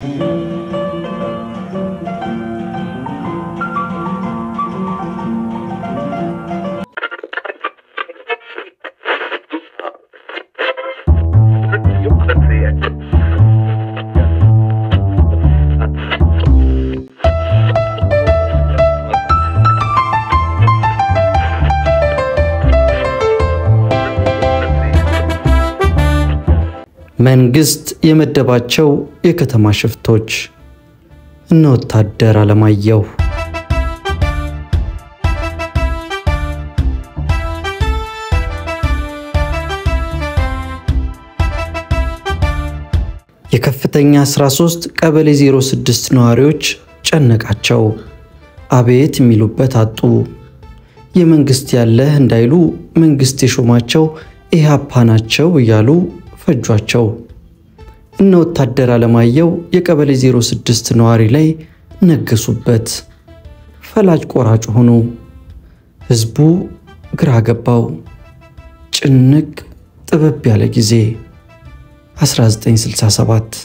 መንግስት የመደባቸው የከተማ ሽፍቶች እነ ወታደር አለማየሁ የከፍተኛ 13 ቀበሌ 06 ነዋሪዎች ጨነቃቸው። አቤት የሚሉበት አጡ። የመንግስት ያለህ እንዳይሉ መንግስት የሾማቸው ኢህአፓ ናቸው እያሉ ፈጇቸው። እነ ወታደር አለማየሁ የቀበሌ 06 ነዋሪ ላይ ነገሱበት። ፈላጭ ቆራጭ ሆኑ። ህዝቡ ግራ ገባው። ጭንቅ ጥበብ ያለ ጊዜ 1967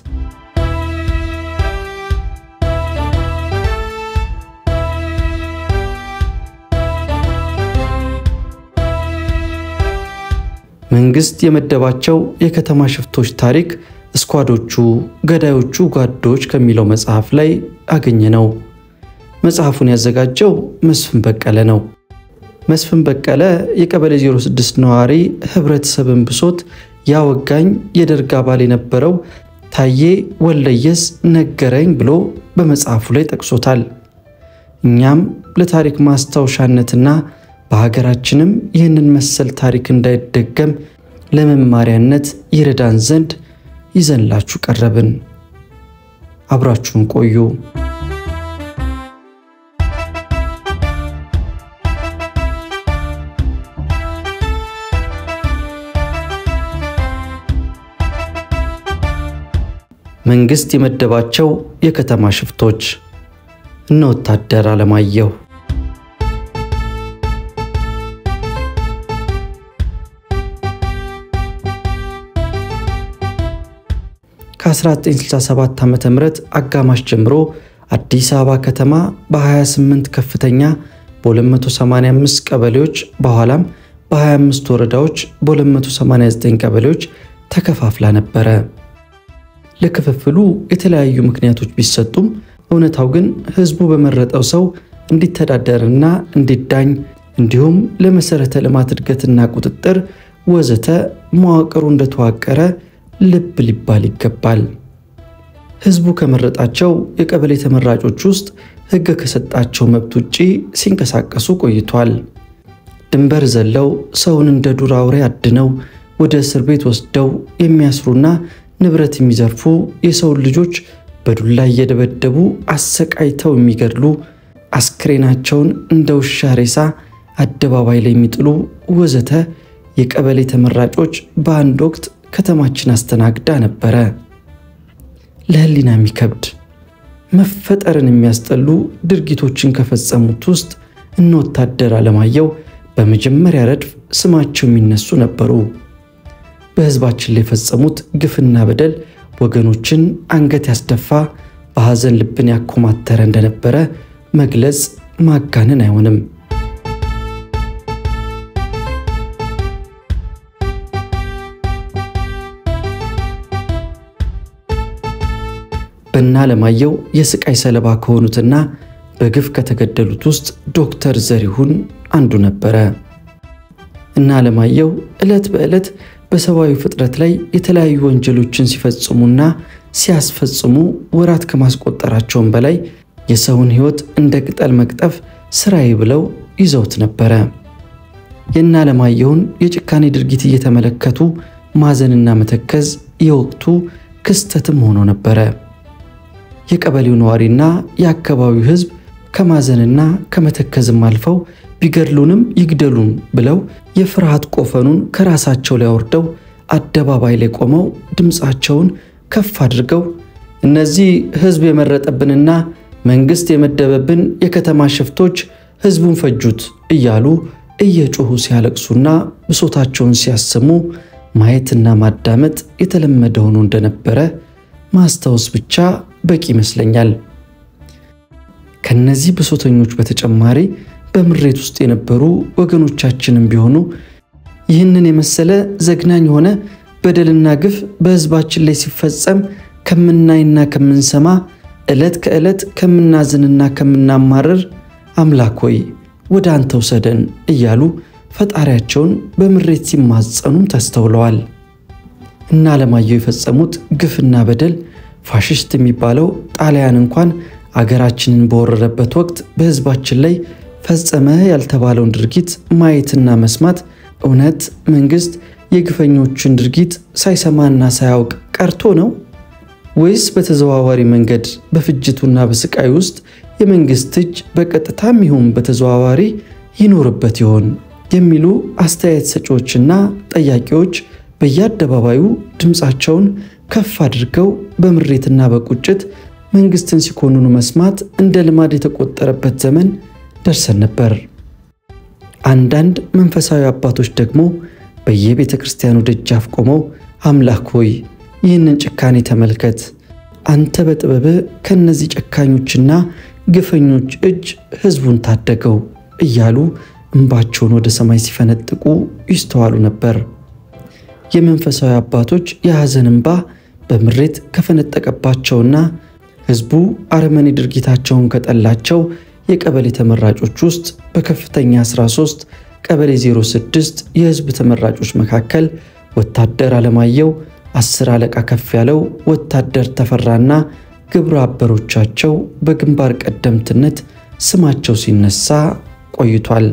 መንግስት የመደባቸው የከተማ ሽፍቶች ታሪክ እስኳዶቹ፣ ገዳዮቹ ጓዶች ከሚለው መጽሐፍ ላይ አገኘ ነው። መጽሐፉን ያዘጋጀው መስፍን በቀለ ነው። መስፍን በቀለ የቀበሌ 06 ነዋሪ ህብረተሰብን ብሶት ያወጋኝ የደርግ አባል የነበረው ታዬ ወለየስ ነገረኝ ብሎ በመጽሐፉ ላይ ጠቅሶታል። እኛም ለታሪክ ማስታወሻነትና በሀገራችንም ይህንን መሰል ታሪክ እንዳይደገም ለመማሪያነት ይረዳን ዘንድ ይዘንላችሁ ቀረብን። አብራችሁን ቆዩ። መንግስት የመደባቸው የከተማ ሽፍቶች እነ ወታደር አለማየሁ ከ1967 ዓ ም አጋማሽ ጀምሮ አዲስ አበባ ከተማ በ28 ከፍተኛ በ285 ቀበሌዎች በኋላም በ25 ወረዳዎች በ289 ቀበሌዎች ተከፋፍላ ነበረ። ለክፍፍሉ የተለያዩ ምክንያቶች ቢሰጡም እውነታው ግን ህዝቡ በመረጠው ሰው እንዲተዳደርና እንዲዳኝ እንዲሁም ለመሠረተ ልማት እድገትና ቁጥጥር ወዘተ መዋቅሩ እንደተዋቀረ ልብ ሊባል ይገባል። ህዝቡ ከመረጣቸው የቀበሌ ተመራጮች ውስጥ ህግ ከሰጣቸው መብት ውጪ ሲንቀሳቀሱ ቆይቷል። ድንበር ዘለው ሰውን እንደ ዱር አውሬ አድነው ወደ እስር ቤት ወስደው የሚያስሩና ንብረት የሚዘርፉ የሰውን ልጆች በዱላ እየደበደቡ አሰቃይተው የሚገድሉ አስክሬናቸውን እንደ ውሻ ሬሳ አደባባይ ላይ የሚጥሉ ወዘተ የቀበሌ ተመራጮች በአንድ ወቅት ከተማችን አስተናግዳ ነበረ። ለህሊና የሚከብድ መፈጠርን የሚያስጠሉ ድርጊቶችን ከፈጸሙት ውስጥ እነ ወታደር አለማየሁ በመጀመሪያ ረድፍ ስማቸው የሚነሱ ነበሩ። በህዝባችን ላይ የፈጸሙት ግፍና በደል ወገኖችን አንገት ያስደፋ፣ በሐዘን ልብን ያኮማተረ እንደነበረ መግለጽ ማጋነን አይሆንም። በእነ አለማየሁ የስቃይ ሰለባ ከሆኑትና በግፍ ከተገደሉት ውስጥ ዶክተር ዘሪሁን አንዱ ነበረ። እነ አለማየሁ ዕለት በዕለት በሰብአዊ ፍጥረት ላይ የተለያዩ ወንጀሎችን ሲፈጽሙና ሲያስፈጽሙ ወራት ከማስቆጠራቸውም በላይ የሰውን ሕይወት እንደ ቅጠል መቅጠፍ ስራዬ ብለው ይዘውት ነበረ። የእነ አለማየሁን የጭካኔ ድርጊት እየተመለከቱ ማዘንና መተከዝ የወቅቱ ክስተትም ሆኖ ነበረ። የቀበሌው ነዋሪና የአካባቢው ሕዝብ ከማዘንና ከመተከዝም አልፈው ቢገድሉንም ይግደሉን ብለው የፍርሃት ቆፈኑን ከራሳቸው ላይ አውርደው አደባባይ ላይ ቆመው ድምፃቸውን ከፍ አድርገው እነዚህ ሕዝብ የመረጠብንና መንግሥት የመደበብን የከተማ ሽፍቶች ሕዝቡን ፈጁት እያሉ እየጮሁ ሲያለቅሱና ብሶታቸውን ሲያሰሙ ማየትና ማዳመጥ የተለመደ ሆኖ እንደነበረ ማስታወስ ብቻ በቂ ይመስለኛል። ከነዚህ ብሶተኞች በተጨማሪ በምሬት ውስጥ የነበሩ ወገኖቻችንም ቢሆኑ ይህንን የመሰለ ዘግናኝ የሆነ በደልና ግፍ በሕዝባችን ላይ ሲፈጸም ከምናይና ከምንሰማ ዕለት ከዕለት ከምናዝንና ከምናማረር አምላክ ሆይ ወደ አንተ ውሰደን እያሉ ፈጣሪያቸውን በምሬት ሲማጸኑም ተስተውለዋል። እና አለማየሁ የፈጸሙት ግፍና በደል ፋሽስት የሚባለው ጣሊያን እንኳን አገራችንን በወረረበት ወቅት በሕዝባችን ላይ ፈጸመ ያልተባለውን ድርጊት ማየትና መስማት እውነት መንግሥት የግፈኞችን ድርጊት ሳይሰማና ሳያውቅ ቀርቶ ነው ወይስ በተዘዋዋሪ መንገድ በፍጅቱና በስቃይ ውስጥ የመንግሥት እጅ በቀጥታም ይሁን በተዘዋዋሪ ይኖርበት ይሆን የሚሉ አስተያየት ሰጪዎችና ጠያቂዎች በየአደባባዩ ድምፃቸውን ከፍ አድርገው በምሬትና በቁጭት መንግሥትን ሲኮንኑ መስማት እንደ ልማድ የተቆጠረበት ዘመን ደርሰን ነበር። አንዳንድ መንፈሳዊ አባቶች ደግሞ በየቤተ ክርስቲያኑ ደጃፍ ቆመው አምላክ ሆይ ይህንን ጭካኔ ተመልከት፣ አንተ በጥበብህ ከእነዚህ ጨካኞችና ግፈኞች እጅ ሕዝቡን ታደገው እያሉ እንባቸውን ወደ ሰማይ ሲፈነጥቁ ይስተዋሉ ነበር። የመንፈሳዊ አባቶች የሐዘን እንባ በምሬት ከፈነጠቀባቸውና ሕዝቡ አረመኔ ድርጊታቸውን ከጠላቸው የቀበሌ ተመራጮች ውስጥ በከፍተኛ 13 ቀበሌ 06 የሕዝብ ተመራጮች መካከል ወታደር አለማየሁ፣ አስር አለቃ ከፍ ያለው፣ ወታደር ተፈራና ግብረ አበሮቻቸው በግንባር ቀደምትነት ስማቸው ሲነሳ ቆይቷል።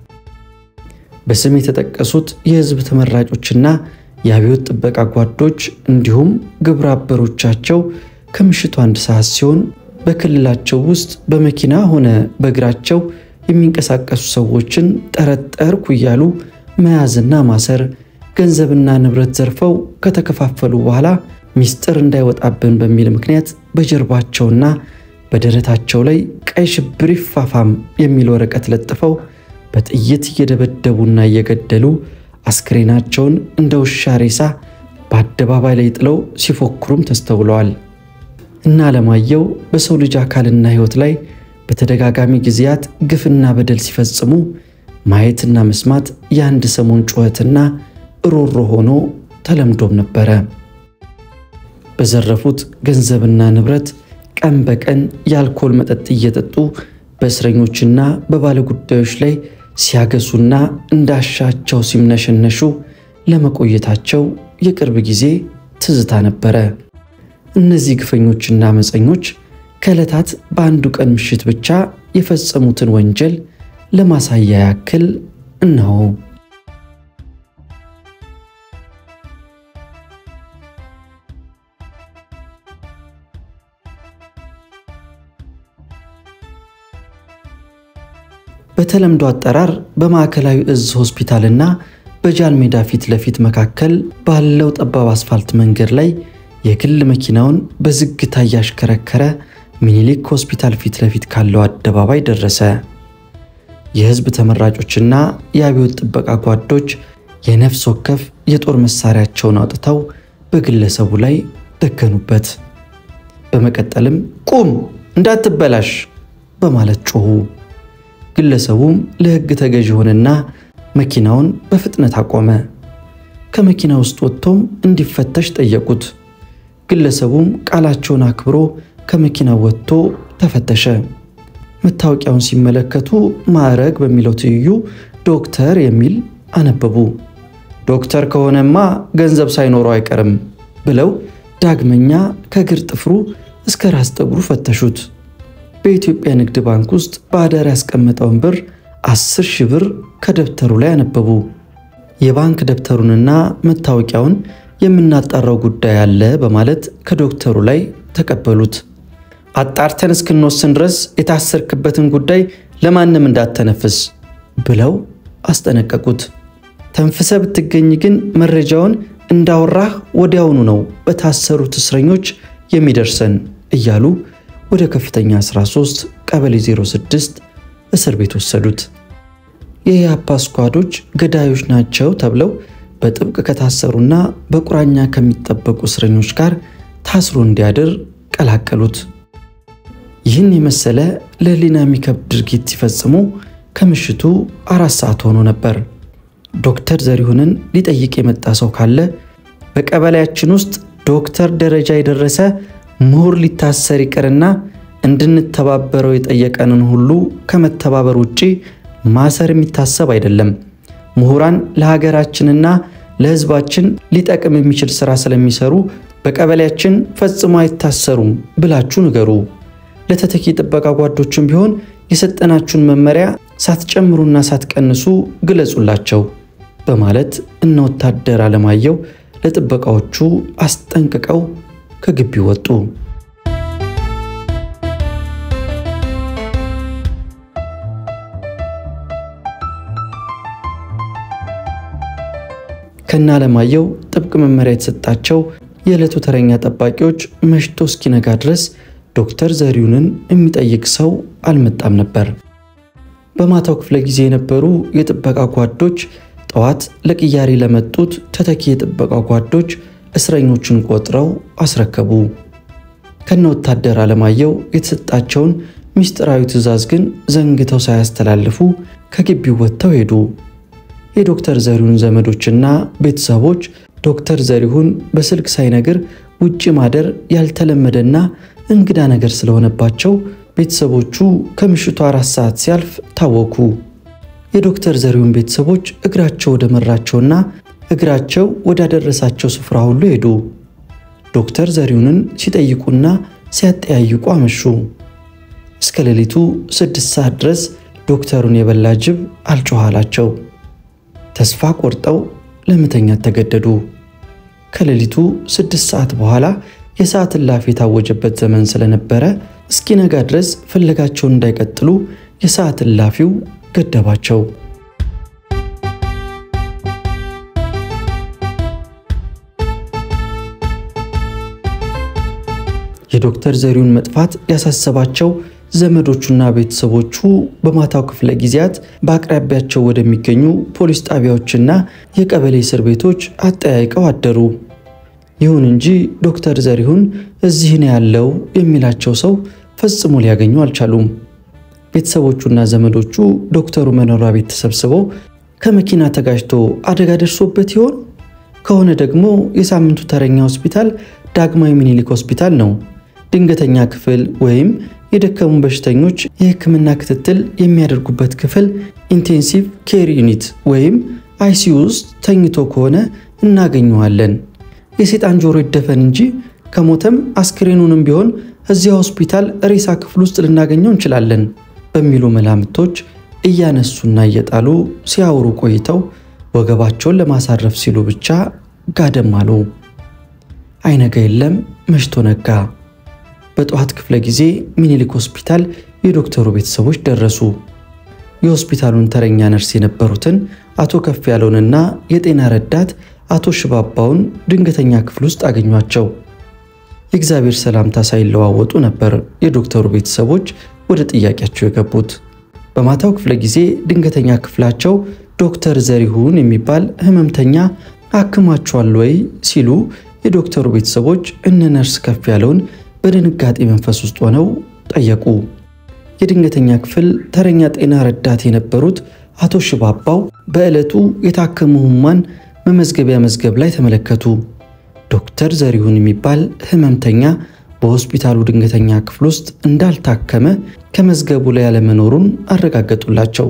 በስም የተጠቀሱት የሕዝብ ተመራጮችና የአብዮት ጥበቃ ጓዶች እንዲሁም ግብረ አበሮቻቸው ከምሽቱ አንድ ሰዓት ሲሆን በክልላቸው ውስጥ በመኪና ሆነ በእግራቸው የሚንቀሳቀሱ ሰዎችን ጠረጠርኩ እያሉ መያዝና ማሰር፣ ገንዘብና ንብረት ዘርፈው ከተከፋፈሉ በኋላ ሚስጥር እንዳይወጣብን በሚል ምክንያት በጀርባቸውና በደረታቸው ላይ ቀይ ሽብር ይፋፋም የሚል ወረቀት ለጥፈው በጥይት እየደበደቡና እየገደሉ አስክሬናቸውን እንደ ውሻ ሬሳ በአደባባይ ላይ ጥለው ሲፎክሩም ተስተውለዋል። እና አለማየሁ በሰው ልጅ አካልና ሕይወት ላይ በተደጋጋሚ ጊዜያት ግፍና በደል ሲፈጽሙ ማየትና መስማት የአንድ ሰሞን ጩኸትና እሮሮ ሆኖ ተለምዶም ነበረ። በዘረፉት ገንዘብና ንብረት ቀን በቀን የአልኮል መጠጥ እየጠጡ በእስረኞችና በባለጉዳዮች ላይ ሲያገሱና እንዳሻቸው ሲምነሸነሹ ለመቆየታቸው የቅርብ ጊዜ ትዝታ ነበረ። እነዚህ ግፈኞችና አመፀኞች ከዕለታት በአንዱ ቀን ምሽት ብቻ የፈጸሙትን ወንጀል ለማሳያ ያክል እነሆ። በተለምዶ አጠራር በማዕከላዊ እዝ ሆስፒታልና በጃን ሜዳ ፊት ለፊት መካከል ባለው ጠባብ አስፋልት መንገድ ላይ የግል መኪናውን በዝግታ እያሽከረከረ ሚኒሊክ ሆስፒታል ፊት ለፊት ካለው አደባባይ ደረሰ። የሕዝብ ተመራጮችና የአብዮት ጥበቃ ጓዶች የነፍስ ወከፍ የጦር መሳሪያቸውን አውጥተው በግለሰቡ ላይ ደገኑበት። በመቀጠልም ቁም፣ እንዳትበላሽ በማለት ጮኹ። ግለሰቡም ለሕግ ተገዥ ሆነና መኪናውን በፍጥነት አቆመ። ከመኪና ውስጥ ወጥቶም እንዲፈተሽ ጠየቁት። ግለሰቡም ቃላቸውን አክብሮ ከመኪናው ወጥቶ ተፈተሸ። መታወቂያውን ሲመለከቱ ማዕረግ በሚለው ትይዩ ዶክተር የሚል አነበቡ። ዶክተር ከሆነማ ገንዘብ ሳይኖረው አይቀርም ብለው ዳግመኛ ከእግር ጥፍሩ እስከ ራስ ጠጉሩ ፈተሹት። በኢትዮጵያ ንግድ ባንክ ውስጥ በአዳር ያስቀመጠውን ብር አስር ሺህ ብር ከደብተሩ ላይ አነበቡ። የባንክ ደብተሩንና መታወቂያውን የምናጣራው ጉዳይ አለ በማለት ከዶክተሩ ላይ ተቀበሉት። አጣርተን እስክንወስን ድረስ የታሰርክበትን ጉዳይ ለማንም እንዳተነፍስ ብለው አስጠነቀቁት። ተንፍሰ ብትገኝ ግን መረጃውን እንዳወራህ ወዲያውኑ ነው በታሰሩት እስረኞች የሚደርሰን እያሉ ወደ ከፍተኛ 13 ቀበሌ 06 እስር ቤት ወሰዱት። የኢያፓ ስኳዶች ገዳዮች ናቸው ተብለው በጥብቅ ከታሰሩና በቁራኛ ከሚጠበቁ እስረኞች ጋር ታስሮ እንዲያድር ቀላቀሉት። ይህን የመሰለ ለሕሊና የሚከብድ ድርጊት ሲፈጽሙ ከምሽቱ አራት ሰዓት ሆኖ ነበር። ዶክተር ዘሪሁንን ሊጠይቅ የመጣ ሰው ካለ በቀበሌያችን ውስጥ ዶክተር ደረጃ የደረሰ ምሁር ሊታሰር ይቅርና እንድንተባበረው የጠየቀንን ሁሉ ከመተባበር ውጪ ማሰር የሚታሰብ አይደለም። ምሁራን ለሀገራችንና ለሕዝባችን ሊጠቅም የሚችል ሥራ ስለሚሰሩ በቀበሌያችን ፈጽሞ አይታሰሩም ብላችሁ ንገሩ። ለተተኪ ጥበቃ ጓዶችም ቢሆን የሰጠናችሁን መመሪያ ሳትጨምሩና ሳትቀንሱ ግለጹላቸው በማለት እነ ወታደር አለማየሁ ለጥበቃዎቹ አስጠንቅቀው ከግቢው ወጡ። ከነ አለማየሁ ጥብቅ መመሪያ የተሰጣቸው የዕለቱ ተረኛ ጠባቂዎች መሽቶ እስኪነጋ ድረስ ዶክተር ዘሪሁንን የሚጠይቅ ሰው አልመጣም ነበር። በማታው ክፍለ ጊዜ የነበሩ የጥበቃ ጓዶች ጠዋት ለቅያሬ ለመጡት ተተኪ የጥበቃ ጓዶች እስረኞቹን ቆጥረው አስረከቡ። ከነ ወታደር አለማየሁ የተሰጣቸውን ምስጢራዊ ትዕዛዝ ግን ዘንግተው ሳያስተላልፉ ከግቢው ወጥተው ሄዱ። የዶክተር ዘሪሁን ዘመዶችና ቤተሰቦች ዶክተር ዘሪሁን በስልክ ሳይነግር ውጭ ማደር ያልተለመደና እንግዳ ነገር ስለሆነባቸው ቤተሰቦቹ ከምሽቱ አራት ሰዓት ሲያልፍ ታወኩ። የዶክተር ዘሪሁን ቤተሰቦች እግራቸው ወደ መራቸውና እግራቸው ወዳደረሳቸው ስፍራ ሁሉ ሄዱ። ዶክተር ዘሪሁንን ሲጠይቁና ሲያጠያይቁ አመሹ። እስከ ሌሊቱ ስድስት ሰዓት ድረስ ዶክተሩን የበላ ጅብ አልጮኋላቸው። ተስፋ ቆርጠው ለመተኛት ተገደዱ። ከሌሊቱ ስድስት ሰዓት በኋላ የሰዓት እላፊ የታወጀበት ዘመን ስለነበረ እስኪነጋ ድረስ ፍለጋቸውን እንዳይቀጥሉ የሰዓት እላፊው ገደባቸው። የዶክተር ዘሪሁን መጥፋት ያሳሰባቸው ዘመዶቹና ቤተሰቦቹ በማታው ክፍለ ጊዜያት በአቅራቢያቸው ወደሚገኙ ፖሊስ ጣቢያዎችና የቀበሌ እስር ቤቶች አጠያይቀው አደሩ። ይሁን እንጂ ዶክተር ዘሪሁን እዚህ ነው ያለው የሚላቸው ሰው ፈጽሞ ሊያገኙ አልቻሉም። ቤተሰቦቹና ዘመዶቹ ዶክተሩ መኖሪያ ቤት ተሰብስበው ከመኪና ተጋጅቶ አደጋ ደርሶበት ይሆን? ከሆነ ደግሞ የሳምንቱ ተረኛ ሆስፒታል ዳግማዊ ምኒልክ ሆስፒታል ነው። ድንገተኛ ክፍል ወይም የደከሙ በሽተኞች የሕክምና ክትትል የሚያደርጉበት ክፍል ኢንቴንሲቭ ኬር ዩኒት ወይም አይሲዩ ውስጥ ተኝቶ ከሆነ እናገኘዋለን። የሴጣን ጆሮ ይደፈን እንጂ ከሞተም አስክሬኑንም ቢሆን እዚያ ሆስፒታል ሬሳ ክፍል ውስጥ ልናገኘው እንችላለን በሚሉ መላምቶች እያነሱና እየጣሉ ሲያወሩ ቆይተው ወገባቸውን ለማሳረፍ ሲሉ ብቻ ጋደም አሉ። አይነጋ የለም መሽቶ ነጋ። በጠዋት ክፍለ ጊዜ ሚኒሊክ ሆስፒታል የዶክተሩ ቤተሰቦች ደረሱ። የሆስፒታሉን ተረኛ ነርስ የነበሩትን አቶ ከፍ ያለውንና የጤና ረዳት አቶ ሽባባውን ድንገተኛ ክፍል ውስጥ አገኟቸው። የእግዚአብሔር ሰላምታ ሳይለዋወጡ ነበር የዶክተሩ ቤተሰቦች ወደ ጥያቄያቸው የገቡት። በማታው ክፍለ ጊዜ ድንገተኛ ክፍላቸው ዶክተር ዘሪሁን የሚባል ህመምተኛ አክማቸዋል ወይ ሲሉ የዶክተሩ ቤተሰቦች እነ ነርስ ከፍ ያለውን በድንጋጤ መንፈስ ውስጥ ሆነው ጠየቁ። የድንገተኛ ክፍል ተረኛ ጤና ረዳት የነበሩት አቶ ሽባባው በዕለቱ የታከሙ ህሙማን መመዝገቢያ መዝገብ ላይ ተመለከቱ። ዶክተር ዘሪሁን የሚባል ህመምተኛ በሆስፒታሉ ድንገተኛ ክፍል ውስጥ እንዳልታከመ ከመዝገቡ ላይ ያለመኖሩን አረጋገጡላቸው።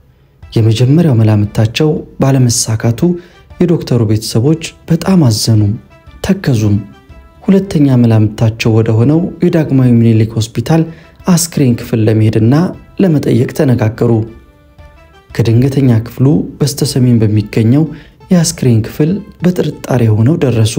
የመጀመሪያው መላምታቸው ባለመሳካቱ የዶክተሩ ቤተሰቦች በጣም አዘኑም ተከዙም። ሁለተኛ መላምታቸው ወደ ሆነው የዳግማዊ ምኒልክ ሆስፒታል አስክሬን ክፍል ለመሄድና ለመጠየቅ ተነጋገሩ። ከድንገተኛ ክፍሉ በስተሰሜን በሚገኘው የአስክሬን ክፍል በጥርጣሬ ሆነው ደረሱ።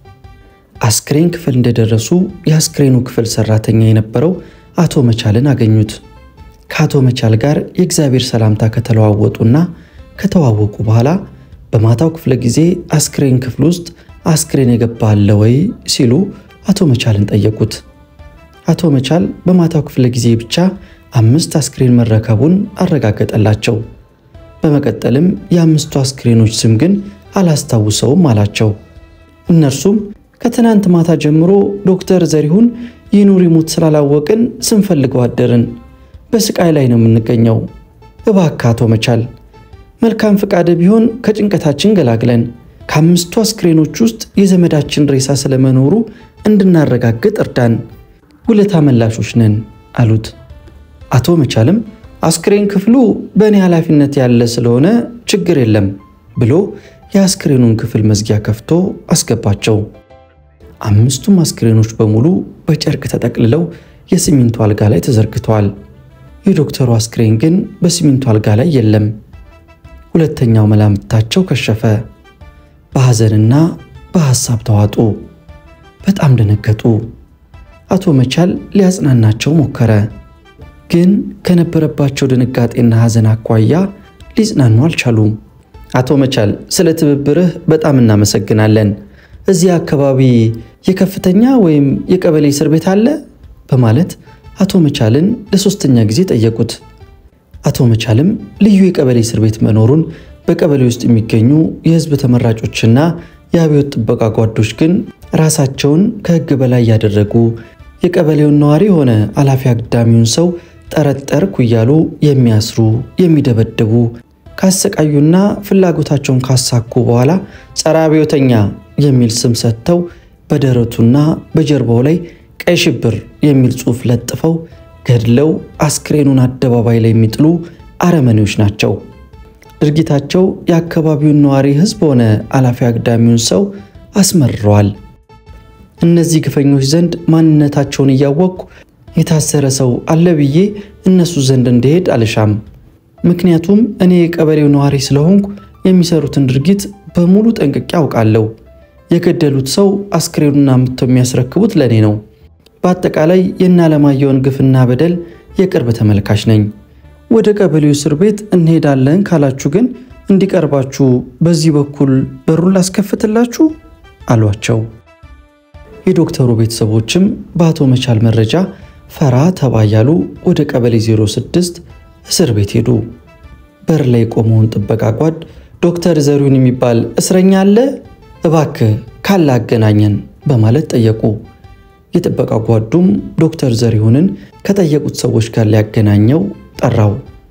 አስክሬን ክፍል እንደደረሱ የአስክሬኑ ክፍል ሰራተኛ የነበረው አቶ መቻልን አገኙት። ከአቶ መቻል ጋር የእግዚአብሔር ሰላምታ ከተለዋወጡና ከተዋወቁ በኋላ በማታው ክፍለ ጊዜ አስክሬን ክፍል ውስጥ አስክሬን የገባ አለ ወይ ሲሉ አቶ መቻልን ጠየቁት። አቶ መቻል በማታው ክፍለ ጊዜ ብቻ አምስት አስክሬን መረከቡን አረጋገጠላቸው። በመቀጠልም የአምስቱ አስክሬኖች ስም ግን አላስታውሰውም አላቸው። እነርሱም ከትናንት ማታ ጀምሮ ዶክተር ዘሪሁን ይኑር ይሙት ስላላወቅን ስንፈልገው አደርን። በስቃይ ላይ ነው የምንገኘው። እባክህ አቶ መቻል መልካም ፈቃድ ቢሆን ከጭንቀታችን ገላግለን ከአምስቱ አስክሬኖች ውስጥ የዘመዳችን ሬሳ ስለመኖሩ እንድናረጋግጥ እርዳን። ውለታ መላሾች ነን አሉት። አቶ መቻልም አስክሬን ክፍሉ በእኔ ኃላፊነት ያለ ስለሆነ ችግር የለም ብሎ የአስክሬኑን ክፍል መዝጊያ ከፍቶ አስገባቸው። አምስቱም አስክሬኖች በሙሉ በጨርቅ ተጠቅልለው የሲሚንቶ አልጋ ላይ ተዘርግተዋል። የዶክተሩ አስክሬን ግን በሲሚንቶ አልጋ ላይ የለም። ሁለተኛው መላምታቸው ከሸፈ። በሐዘንና በሐሳብ ተዋጡ። በጣም ደነገጡ። አቶ መቻል ሊያጽናናቸው ሞከረ። ግን ከነበረባቸው ድንጋጤና ሐዘን አኳያ ሊጽናኑ አልቻሉም። አቶ መቻል ስለ ትብብርህ በጣም እናመሰግናለን። እዚህ አካባቢ የከፍተኛ ወይም የቀበሌ እስር ቤት አለ? በማለት አቶ መቻልን ለሶስተኛ ጊዜ ጠየቁት። አቶ መቻልም ልዩ የቀበሌ እስር ቤት መኖሩን በቀበሌ ውስጥ የሚገኙ የሕዝብ ተመራጮችና የአብዮት ጥበቃ ጓዶች ግን ራሳቸውን ከሕግ በላይ ያደረጉ የቀበሌውን ነዋሪ የሆነ አላፊ አግዳሚውን ሰው ጠረጠርኩ እያሉ የሚያስሩ የሚደበድቡ ካሰቃዩና ፍላጎታቸውን ካሳኩ በኋላ ጸረ አብዮተኛ የሚል ስም ሰጥተው በደረቱና በጀርባው ላይ ቀይ ሽብር የሚል ጽሑፍ ለጥፈው ገድለው አስክሬኑን አደባባይ ላይ የሚጥሉ አረመኔዎች ናቸው። ድርጊታቸው የአካባቢውን ነዋሪ ሕዝብ ሆነ አላፊ አግዳሚውን ሰው አስመርረዋል። እነዚህ ግፈኞች ዘንድ ማንነታቸውን እያወቅኩ የታሰረ ሰው አለ ብዬ እነሱ ዘንድ እንዲሄድ አልሻም። ምክንያቱም እኔ የቀበሌው ነዋሪ ስለሆንኩ የሚሰሩትን ድርጊት በሙሉ ጠንቅቄ አውቃለሁ። የገደሉት ሰው አስክሬኑን አምጥተው የሚያስረክቡት ለእኔ ነው። በአጠቃላይ የእነ አለማየሁን ግፍና በደል የቅርብ ተመልካች ነኝ። ወደ ቀበሌው እስር ቤት እንሄዳለን ካላችሁ ግን እንዲቀርባችሁ በዚህ በኩል በሩን ላስከፍትላችሁ አሏቸው። የዶክተሩ ቤተሰቦችም በአቶ መቻል መረጃ ፈራ ተባ እያሉ ወደ ቀበሌ 06 እስር ቤት ሄዱ። በር ላይ የቆመውን ጥበቃ ጓድ ዶክተር ዘሪሁን የሚባል እስረኛ አለ? እባክህ ካለ አገናኘን በማለት ጠየቁ። የጥበቃ ጓዱም ዶክተር ዘሪሁንን ከጠየቁት ሰዎች ጋር ሊያገናኘው ጠራው።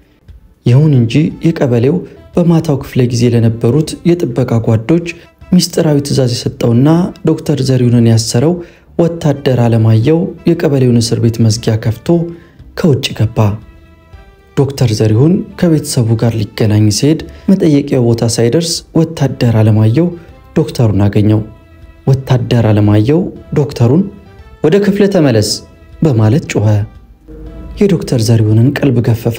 ይሁን እንጂ የቀበሌው በማታው ክፍለ ጊዜ ለነበሩት የጥበቃ ጓዶች ሚስጥራዊ ትዕዛዝ የሰጠውና ዶክተር ዘሪሁንን ያሰረው ወታደር አለማየሁ የቀበሌውን እስር ቤት መዝጊያ ከፍቶ ከውጭ ገባ። ዶክተር ዘሪሁን ከቤተሰቡ ጋር ሊገናኝ ሲሄድ መጠየቂያው ቦታ ሳይደርስ ወታደር አለማየሁ ዶክተሩን አገኘው። ወታደር አለማየሁ ዶክተሩን ወደ ክፍለ ተመለስ በማለት ጮኸ። የዶክተር ዘሪሁንን ቀልብ ገፈፈ።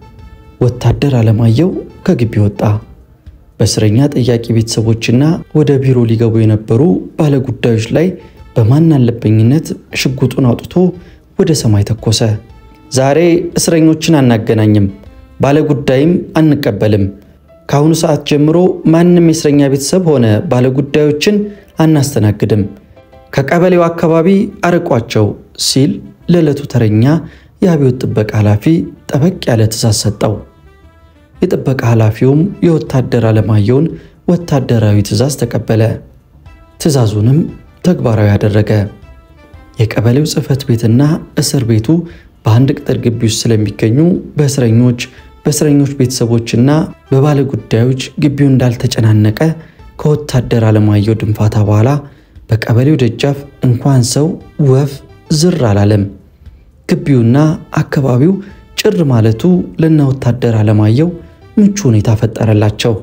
ወታደር አለማየሁ ከግቢ ወጣ። በእስረኛ ጠያቂ ቤተሰቦችና ወደ ቢሮ ሊገቡ የነበሩ ባለጉዳዮች ላይ በማን አለበኝነት ሽጉጡን አውጥቶ ወደ ሰማይ ተኮሰ። ዛሬ እስረኞችን አናገናኝም፣ ባለጉዳይም አንቀበልም። ከአሁኑ ሰዓት ጀምሮ ማንም የእስረኛ ቤተሰብ ሆነ ባለጉዳዮችን አናስተናግድም፣ ከቀበሌው አካባቢ አርቋቸው ሲል ለዕለቱ ተረኛ የአብዮት ጥበቃ ኃላፊ ጠበቅ ያለ ትዕዛዝ ሰጠው። የጥበቃ ኃላፊውም የወታደር አለማየሁን ወታደራዊ ትዕዛዝ ተቀበለ። ትዕዛዙንም ተግባራዊ አደረገ። የቀበሌው ጽሕፈት ቤትና እስር ቤቱ በአንድ ቅጥር ግቢ ውስጥ ስለሚገኙ በእስረኞች በእስረኞች ቤተሰቦችና በባለ ጉዳዮች ግቢው እንዳልተጨናነቀ ከወታደር አለማየሁ ድንፋታ በኋላ በቀበሌው ደጃፍ እንኳን ሰው ወፍ ዝር አላለም። ግቢውና አካባቢው ጭር ማለቱ ለነ ወታደር አለማየሁ ምቹ ሁኔታ ፈጠረላቸው።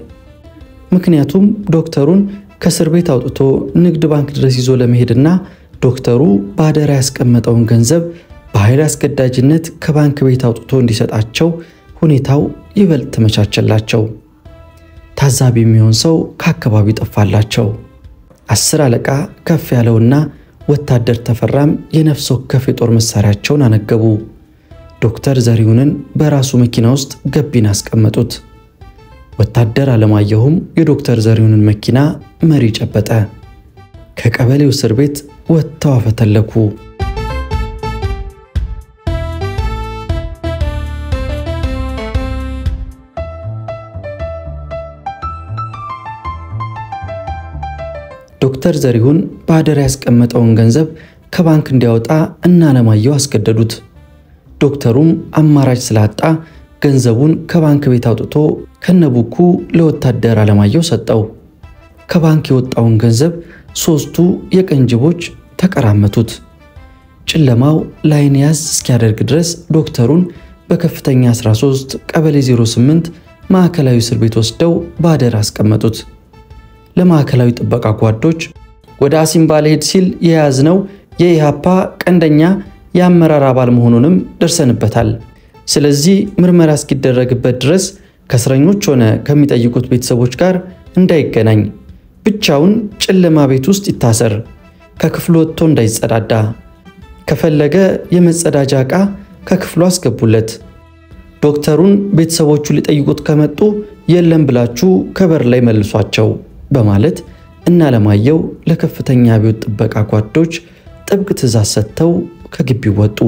ምክንያቱም ዶክተሩን ከእስር ቤት አውጥቶ ንግድ ባንክ ድረስ ይዞ ለመሄድና ዶክተሩ በአደራ ያስቀመጠውን ገንዘብ በኃይል አስገዳጅነት ከባንክ ቤት አውጥቶ እንዲሰጣቸው ሁኔታው ይበልጥ ተመቻቸላቸው። ታዛቢ የሚሆን ሰው ከአካባቢው ጠፋላቸው። አስር አለቃ ከፍ ያለውና ወታደር ተፈራም የነፍስ ወከፍ የጦር መሳሪያቸውን አነገቡ። ዶክተር ዘሪሁንን በራሱ መኪና ውስጥ ገቢን አስቀመጡት። ወታደር አለማየሁም የዶክተር ዘሪሁንን መኪና መሪ ጨበጠ። ከቀበሌው እስር ቤት ወጥተው አፈተለኩ። ዶክተር ዘሪሁን በአደራ ያስቀመጠውን ገንዘብ ከባንክ እንዲያወጣ እነ አለማየሁ አስገደዱት። ዶክተሩም አማራጭ ስላጣ ገንዘቡን ከባንክ ቤት አውጥቶ ከነቡኩ ለወታደር አለማየሁ ሰጠው። ከባንክ የወጣውን ገንዘብ ሦስቱ የቀን ጅቦች ተቀራመቱት። ጨለማው ላይን ያዝ እስኪያደርግ ድረስ ዶክተሩን በከፍተኛ 13 ቀበሌ 08 ማዕከላዊ እስር ቤት ወስደው በአደር አስቀመጡት። ለማዕከላዊ ጥበቃ ጓዶች ወደ አሲምባ ልሄድ ሲል የያዝነው የኢሃፓ ቀንደኛ የአመራር አባል መሆኑንም ደርሰንበታል። ስለዚህ ምርመራ እስኪደረግበት ድረስ ከእስረኞች ሆነ ከሚጠይቁት ቤተሰቦች ጋር እንዳይገናኝ፣ ብቻውን ጨለማ ቤት ውስጥ ይታሰር፣ ከክፍሉ ወጥቶ እንዳይጸዳዳ፣ ከፈለገ የመጸዳጃ ዕቃ ከክፍሉ አስገቡለት። ዶክተሩን ቤተሰቦቹ ሊጠይቁት ከመጡ የለም ብላችሁ ከበር ላይ መልሷቸው በማለት እነ አለማየሁ ለከፍተኛ አብዮት ጥበቃ ጓዶች ጥብቅ ትዕዛዝ ሰጥተው ከግቢው ወጡ።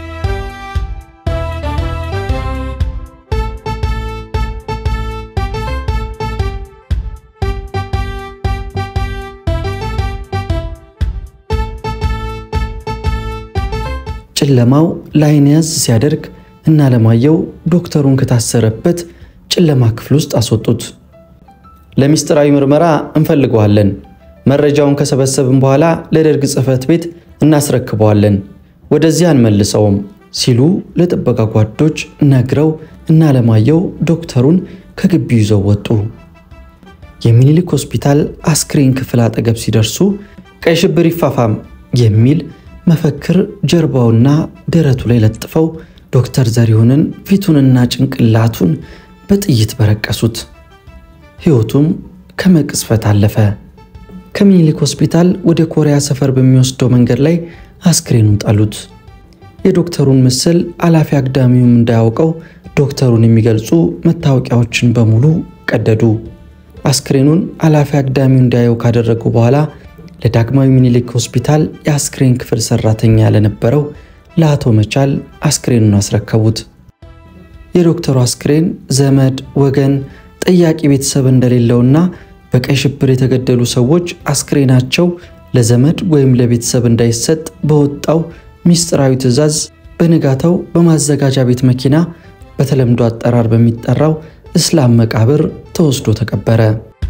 ጨለማው ላይን ያዝ ሲያደርግ እነ አለማየሁ ዶክተሩን ከታሰረበት ጨለማ ክፍል ውስጥ አስወጡት። ለምስጢራዊ ምርመራ እንፈልገዋለን። መረጃውን ከሰበሰብን በኋላ ለደርግ ጽሕፈት ቤት እናስረክበዋለን፣ ወደዚያ አንመልሰውም ሲሉ ለጥበቃ ጓዶች ነግረው እነ አለማየሁ ዶክተሩን ከግቢው ይዘው ወጡ። የሚኒሊክ ሆስፒታል አስክሬን ክፍል አጠገብ ሲደርሱ ቀይ ሽብር ይፋፋም የሚል መፈክር ጀርባውና ደረቱ ላይ ለጥፈው ዶክተር ዘሪሁንን ፊቱንና ጭንቅላቱን በጥይት በረቀሱት። ሕይወቱም ከመቅስፈት አለፈ። ከምኒልክ ሆስፒታል ወደ ኮሪያ ሰፈር በሚወስደው መንገድ ላይ አስክሬኑን ጣሉት። የዶክተሩን ምስል አላፊ አግዳሚውም እንዳያውቀው ዶክተሩን የሚገልጹ መታወቂያዎችን በሙሉ ቀደዱ። አስክሬኑን አላፊ አግዳሚው እንዳያየው ካደረጉ በኋላ ለዳግማዊ ምኒልክ ሆስፒታል የአስክሬን ክፍል ሰራተኛ ለነበረው ለአቶ መቻል አስክሬኑን አስረከቡት። የዶክተሩ አስክሬን ዘመድ ወገን ጠያቂ ቤተሰብ እንደሌለውና በቀይ ሽብር የተገደሉ ሰዎች አስክሬናቸው ለዘመድ ወይም ለቤተሰብ እንዳይሰጥ በወጣው ሚስጥራዊ ትዕዛዝ በንጋታው በማዘጋጃ ቤት መኪና በተለምዶ አጠራር በሚጠራው እስላም መቃብር ተወስዶ ተቀበረ።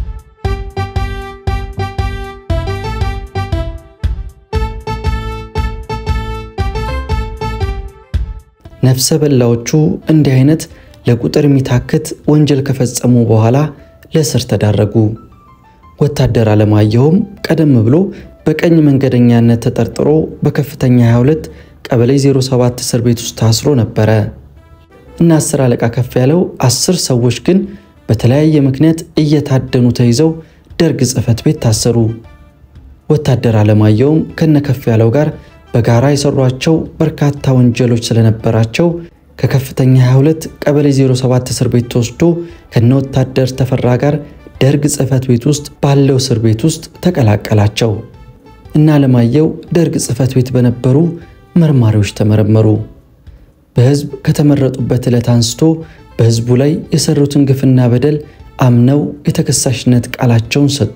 ነፍሰ በላዎቹ እንዲህ አይነት ለቁጥር የሚታክት ወንጀል ከፈጸሙ በኋላ ለእስር ተዳረጉ። ወታደር አለማየሁም ቀደም ብሎ በቀኝ መንገደኛነት ተጠርጥሮ በከፍተኛ 22 ቀበሌ 07 እስር ቤት ውስጥ ታስሮ ነበረ እና አስር አለቃ ከፍ ያለው አስር ሰዎች ግን በተለያየ ምክንያት እየታደኑ ተይዘው ደርግ ጽሕፈት ቤት ታሰሩ። ወታደር አለማየሁም ከነ ከፍ ያለው ጋር በጋራ የሰሯቸው በርካታ ወንጀሎች ስለነበራቸው ከከፍተኛ 22 ቀበሌ 07 እስር ቤት ተወስዶ ከነ ወታደር ተፈራ ጋር ደርግ ጽሕፈት ቤት ውስጥ ባለው እስር ቤት ውስጥ ተቀላቀላቸው እና አለማየሁ ደርግ ጽሕፈት ቤት በነበሩ መርማሪዎች ተመረመሩ። በሕዝብ ከተመረጡበት ዕለት አንስቶ በሕዝቡ ላይ የሰሩትን ግፍና በደል አምነው የተከሳሽነት ቃላቸውን ሰጡ።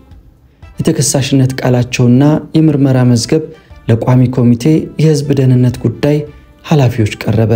የተከሳሽነት ቃላቸውና የምርመራ መዝገብ ለቋሚ ኮሚቴ የሕዝብ ደህንነት ጉዳይ ኃላፊዎች ቀረበ።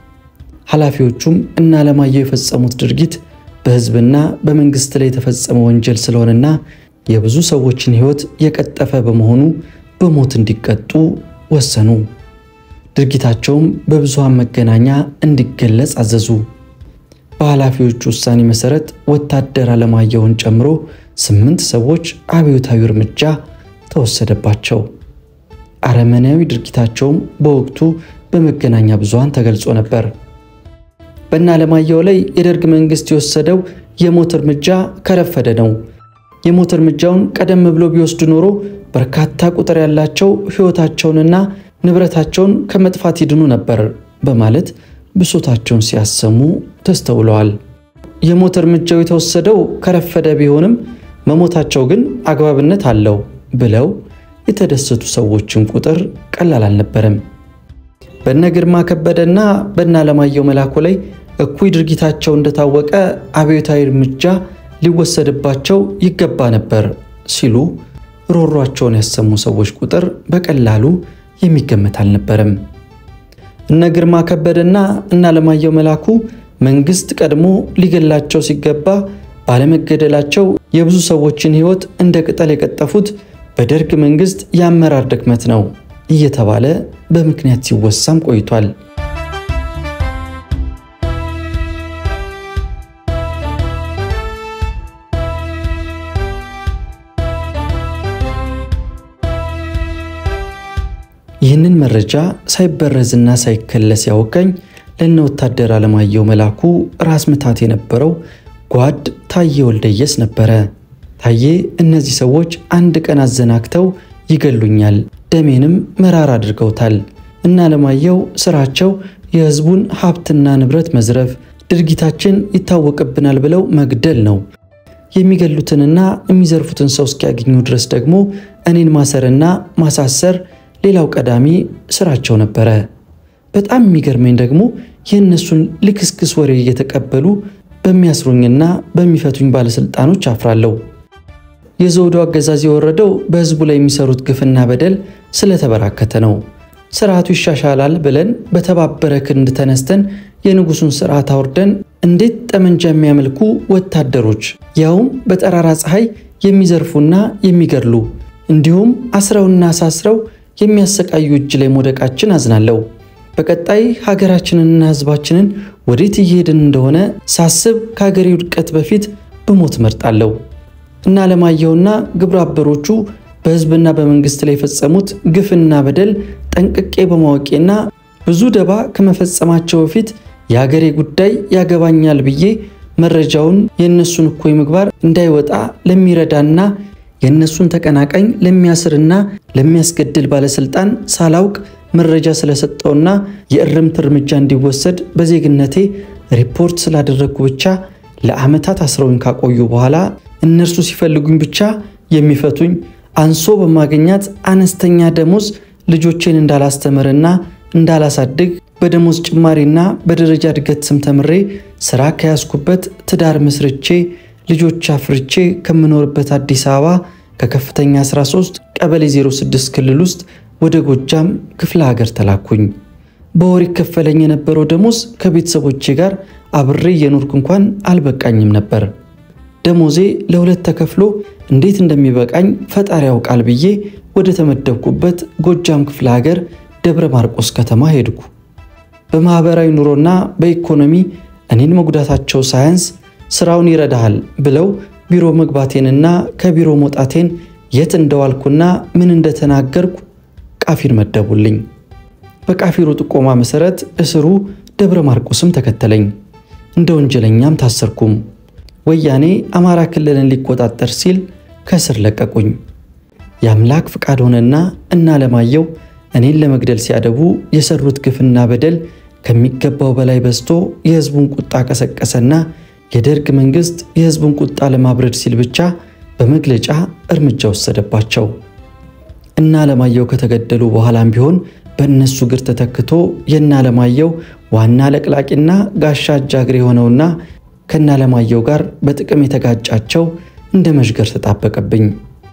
ኃላፊዎቹም እነ አለማየሁ የፈጸሙት ድርጊት በሕዝብና በመንግሥት ላይ የተፈጸመ ወንጀል ስለሆነና የብዙ ሰዎችን ሕይወት የቀጠፈ በመሆኑ በሞት እንዲቀጡ ወሰኑ። ድርጊታቸውም በብዙሃን መገናኛ እንዲገለጽ አዘዙ። በኃላፊዎቹ ውሳኔ መሠረት ወታደር አለማየሁን ጨምሮ ስምንት ሰዎች አብዮታዊ እርምጃ ተወሰደባቸው። አረመኔያዊ ድርጊታቸውም በወቅቱ በመገናኛ ብዙሃን ተገልጾ ነበር። በእነ አለማየሁ ላይ የደርግ መንግሥት የወሰደው የሞት እርምጃ ከረፈደ ነው። የሞት እርምጃውን ቀደም ብሎ ቢወስድ ኖሮ በርካታ ቁጥር ያላቸው ሕይወታቸውንና ንብረታቸውን ከመጥፋት ይድኑ ነበር በማለት ብሶታቸውን ሲያሰሙ ተስተውለዋል። የሞት እርምጃው የተወሰደው ከረፈደ ቢሆንም መሞታቸው ግን አግባብነት አለው ብለው የተደሰቱ ሰዎችን ቁጥር ቀላል አልነበረም። በነ ግርማ ከበደና በነ አለማየሁ መላኩ ላይ እኩይ ድርጊታቸው እንደታወቀ አብዮታዊ እርምጃ ሊወሰድባቸው ይገባ ነበር ሲሉ ሮሯቸውን ያሰሙ ሰዎች ቁጥር በቀላሉ የሚገመት አልነበረም። እነ ግርማ ከበደና እነ አለማየሁ መላኩ መንግስት ቀድሞ ሊገላቸው ሲገባ ባለመገደላቸው የብዙ ሰዎችን ሕይወት እንደ ቅጠል የቀጠፉት በደርግ መንግስት የአመራር ድክመት ነው እየተባለ በምክንያት ሲወሳም ቆይቷል። ይህንን መረጃ ሳይበረዝና ሳይከለስ ያወጋኝ ለነ ወታደር አለማየሁ መላኩ ራስ ምታት የነበረው ጓድ ታዬ ወልደየስ ነበረ። ታዬ እነዚህ ሰዎች አንድ ቀን አዘናግተው ይገሉኛል፣ ደሜንም መራር አድርገውታል እና አለማየሁ ስራቸው የህዝቡን ሀብትና ንብረት መዝረፍ፣ ድርጊታችን ይታወቅብናል ብለው መግደል ነው። የሚገሉትንና የሚዘርፉትን ሰው እስኪያገኙ ድረስ ደግሞ እኔን ማሰርና ማሳሰር ሌላው ቀዳሚ ስራቸው ነበረ። በጣም የሚገርመኝ ደግሞ የእነሱን ልክስክስ ወሬ እየተቀበሉ በሚያስሩኝና በሚፈቱኝ ባለሥልጣኖች አፍራለሁ። የዘውዱ አገዛዝ የወረደው በህዝቡ ላይ የሚሰሩት ግፍና በደል ስለተበራከተ ነው። ስርዓቱ ይሻሻላል ብለን በተባበረ ክንድ ተነስተን የንጉሱን ስርዓት አውርደን እንዴት ጠመንጃ የሚያመልኩ ወታደሮች ያውም በጠራራ ፀሐይ የሚዘርፉና የሚገድሉ እንዲሁም አስረውና አሳስረው የሚያሰቃዩ እጅ ላይ መውደቃችን አዝናለሁ። በቀጣይ ሀገራችንንና ህዝባችንን ወዴት እየሄድን እንደሆነ ሳስብ ከሀገሬ ውድቀት በፊት ብሞት እመርጣለሁ እና አለማየሁና ግብረ አበሮቹ በህዝብና በመንግስት ላይ የፈጸሙት ግፍና በደል ጠንቅቄ በማወቄና ብዙ ደባ ከመፈጸማቸው በፊት የሀገሬ ጉዳይ ያገባኛል ብዬ መረጃውን የእነሱን እኩይ ምግባር እንዳይወጣ ለሚረዳና የእነሱን ተቀናቃኝ ለሚያስርና ለሚያስገድል ባለስልጣን ሳላውቅ መረጃ ስለሰጠውና የእርምት እርምጃ እንዲወሰድ በዜግነቴ ሪፖርት ስላደረግኩ ብቻ ለዓመታት አስረውኝ ካቆዩ በኋላ እነርሱ ሲፈልጉኝ ብቻ የሚፈቱኝ አንሶ በማገኛት አነስተኛ ደሞዝ ልጆቼን እንዳላስተምርና እንዳላሳድግ በደሞዝ ጭማሪና በደረጃ እድገት ስም ተምሬ ስራ ከያዝኩበት ትዳር መስርቼ ልጆች አፍርቼ ከምኖርበት አዲስ አበባ ከከፍተኛ 13 ቀበሌ 06 ክልል ውስጥ ወደ ጎጃም ክፍለ ሀገር ተላኩኝ። በወር ይከፈለኝ የነበረው ደሞዝ ከቤተሰቦቼ ጋር አብሬ እየኖርኩ እንኳን አልበቃኝም ነበር። ደሞዜ ለሁለት ተከፍሎ እንዴት እንደሚበቃኝ ፈጣሪ ያውቃል ብዬ ወደ ተመደብኩበት ጎጃም ክፍለ ሀገር ደብረ ማርቆስ ከተማ ሄድኩ። በማኅበራዊ ኑሮና በኢኮኖሚ እኔን መጉዳታቸው ሳያንስ ስራውን ይረዳሃል ብለው ቢሮ መግባቴንና ከቢሮ መውጣቴን የት እንደዋልኩና ምን እንደተናገርኩ ቃፊር መደቡልኝ። በቃፊሩ ጥቆማ መሠረት እስሩ ደብረ ማርቆስም ተከተለኝ። እንደ ወንጀለኛም ታሰርኩም። ወያኔ አማራ ክልልን ሊቆጣጠር ሲል ከእስር ለቀቁኝ። የአምላክ ፍቃድ ሆነና እና አለማየሁ እኔን ለመግደል ሲያደቡ የሰሩት ግፍና በደል ከሚገባው በላይ በዝቶ የሕዝቡን ቁጣ ቀሰቀሰና የደርግ መንግሥት የሕዝቡን ቁጣ ለማብረድ ሲል ብቻ በመግለጫ እርምጃ ወሰደባቸው። እና አለማየሁ ከተገደሉ በኋላም ቢሆን በእነሱ እግር ተተክቶ የእነ አለማየሁ ዋና ለቅላቂና ጋሻ አጃግሬ የሆነውና ከእነ አለማየሁ ጋር በጥቅም የተጋጫቸው እንደ መዥገር ተጣበቀብኝ።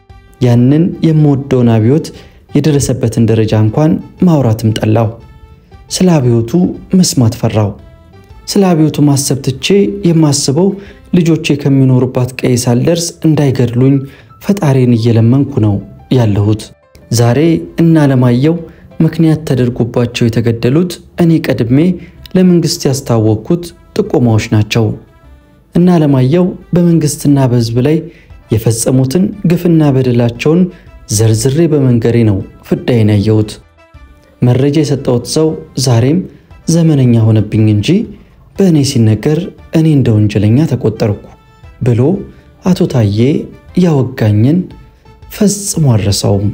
ያንን የምወደውን አብዮት የደረሰበትን ደረጃ እንኳን ማውራትም ጠላው። ስለ አብዮቱ መስማት ፈራው። ስለ አብዮቱ ማሰብ ትቼ የማስበው ልጆቼ ከሚኖሩባት ቀይ ሳልደርስ እንዳይገድሉኝ ፈጣሪን እየለመንኩ ነው ያለሁት። ዛሬ እና አለማየሁ ምክንያት ተደርጎባቸው የተገደሉት እኔ ቀድሜ ለመንግሥት ያስታወቅኩት ጥቆማዎች ናቸው። እና አለማየሁ በመንግሥትና በሕዝብ ላይ የፈጸሙትን ግፍና በደላቸውን ዘርዝሬ በመንገሬ ነው ፍዳይን ያየሁት። መረጃ የሰጠሁት ሰው ዛሬም ዘመነኛ ሆነብኝ እንጂ በእኔ ሲነገር እኔ እንደ ወንጀለኛ ተቆጠርኩ ብሎ አቶ ታዬ ያወጋኝን ፈጽሞ አልረሳውም።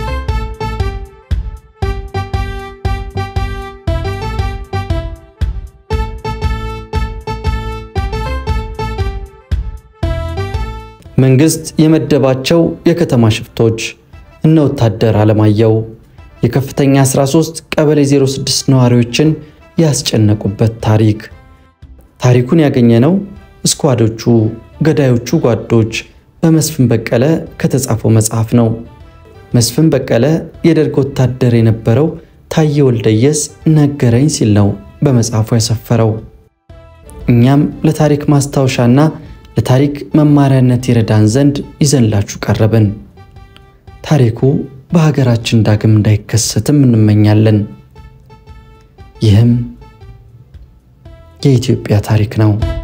መንግሥት የመደባቸው የከተማ ሽፍቶች እነ ወታደር አለማየሁ የከፍተኛ 13 ቀበሌ 06 ነዋሪዎችን ያስጨነቁበት ታሪክ። ታሪኩን ያገኘነው እስኳዶቹ ገዳዮቹ ጓዶች በመስፍን በቀለ ከተጻፈው መጽሐፍ ነው። መስፍን በቀለ የደርግ ወታደር የነበረው ታዬ ወልደየስ ነገረኝ ሲል ነው በመጽሐፉ ያሰፈረው። እኛም ለታሪክ ማስታወሻና ለታሪክ መማሪያነት ይረዳን ዘንድ ይዘንላችሁ ቀረብን። ታሪኩ በሀገራችን ዳግም እንዳይከሰትም እንመኛለን። ይህም የኢትዮጵያ ታሪክ ነው።